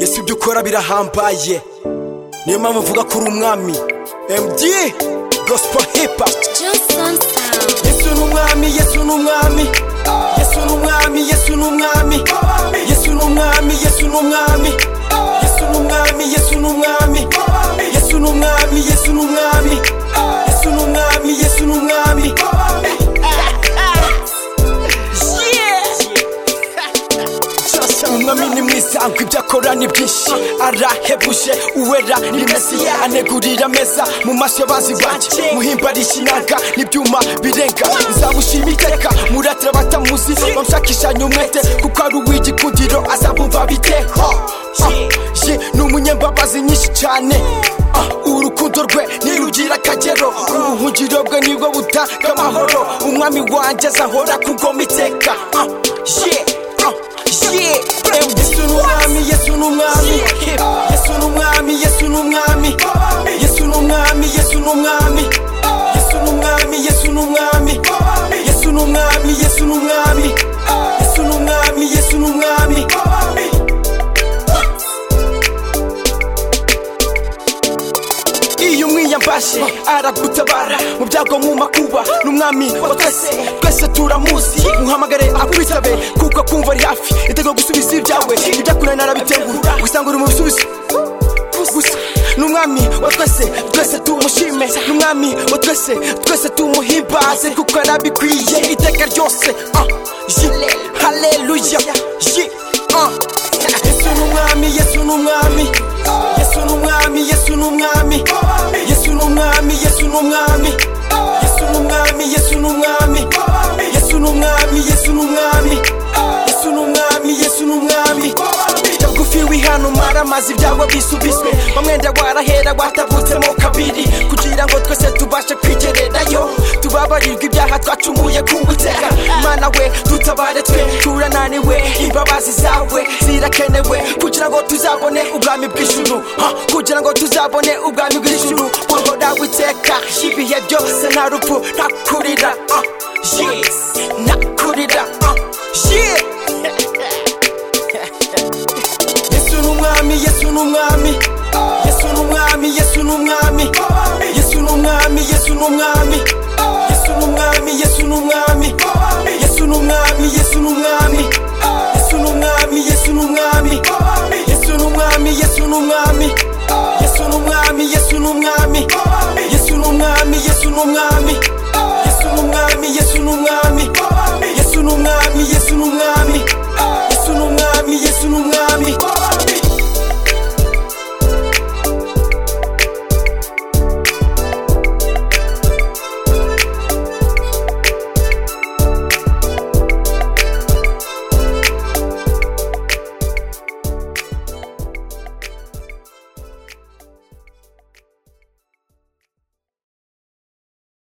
ese ibyo ukora birahambaye niyo mpamvu uvuga ko uri umwami md gospo hipa Johnson Sound. yesu ni umwami yesu ni umwami yesu ni umwami yesu ni umwami yesu ni umwami yesu ni umwami yesu ni umwami yesu ni umwami yesu ni umwami yesu ni umwami yesu ni umwami yesu ni umwami umwami ni mwiza ngo ibyo akora ni byinshi arahebuje uwera ni mesiya anegurira meza mu maso y'abazi banjye muhimbarisha inanga n'ibyuma birenga nzabushima iteka muratira batamuzi bamushakishanya umwete kuko ari uw'igikundiro azabumva biteho ye ni umunyembabazi nyinshi cyane Ah, urukundo rwe nirugira akagero ubuhungiro bwe nibwo butanga amahoro umwami wanjye azahora ku ngoma iteka Ah, yeah. Ah, yeah. Em, Yesu ni umwami, Yesu ni umwami. Yesu ni umwami, Yesu ni umwami. Yesu ni umwami, Yesu ni umwami. Yesu ni umwami, Yesu ni umwami. Yesu ni umwami, Yesu ni umwami. Yesu ni umwami, Yesu ni umwami. iyo umwiyambashe aragutabara mu byago nkumakuba ni umwami wa twese twese turamuzi muhamagare akwitabe kuko akumva ari hafi itego gusubiza ibyawe ibyakure narabitengura usanga uri mu bisubizo gusa ni umwami wa twese twese tumushime ni umwami wa twese twese tumuhimbaze kuko arabikwiye iteka ryose ah, ye, haleluya ye, ah. yesu ni umwami yesu ni umwami yesu ni umwami yesu ni umwami yesu ni umwami yesu ni umwami yesu ni umwami yesu ni umwami yesu ni umwami yesu ni umwami yesu ni umwami yesu ni umwami bugufi wihano maramazi ibyago bisubizwe bamwenda warahera watavutsemo kabiri kugira ngo twese tubashe kwigererayo tubabarirwe ibyaha twacumuye kuwutega mana we dutabare twe turananiwe imbabazi zawe zirakenewe kugira ngo tuzabone ubwami bw'ijuru ha, kugira ngo tuzabone ubwami bw'ijuru buhora witeka ibihe byose nta rupfu nta kurira ah, yeah, nta kurira ah, yeah. Yesu ni umwami, Yesu ni umwami. Yesu ni umwami, Yesu ni umwami. Yesu ni umwami, Yesu ni umwami. Yesu ni umwami, Yesu ni umwami. Yesu ni umwami, Yesu ni umwami. Yesu ni umwami, Yesu ni umwami. Yesu ni umwami, Yesu ni umwami. Yesu ni umwami, Yesu ni umwami. Yesu ni umwami, Yesu ni umwami. Yesu ni umwami, Yesu ni umwami. Yesu ni umwami, Yesu ni umwami.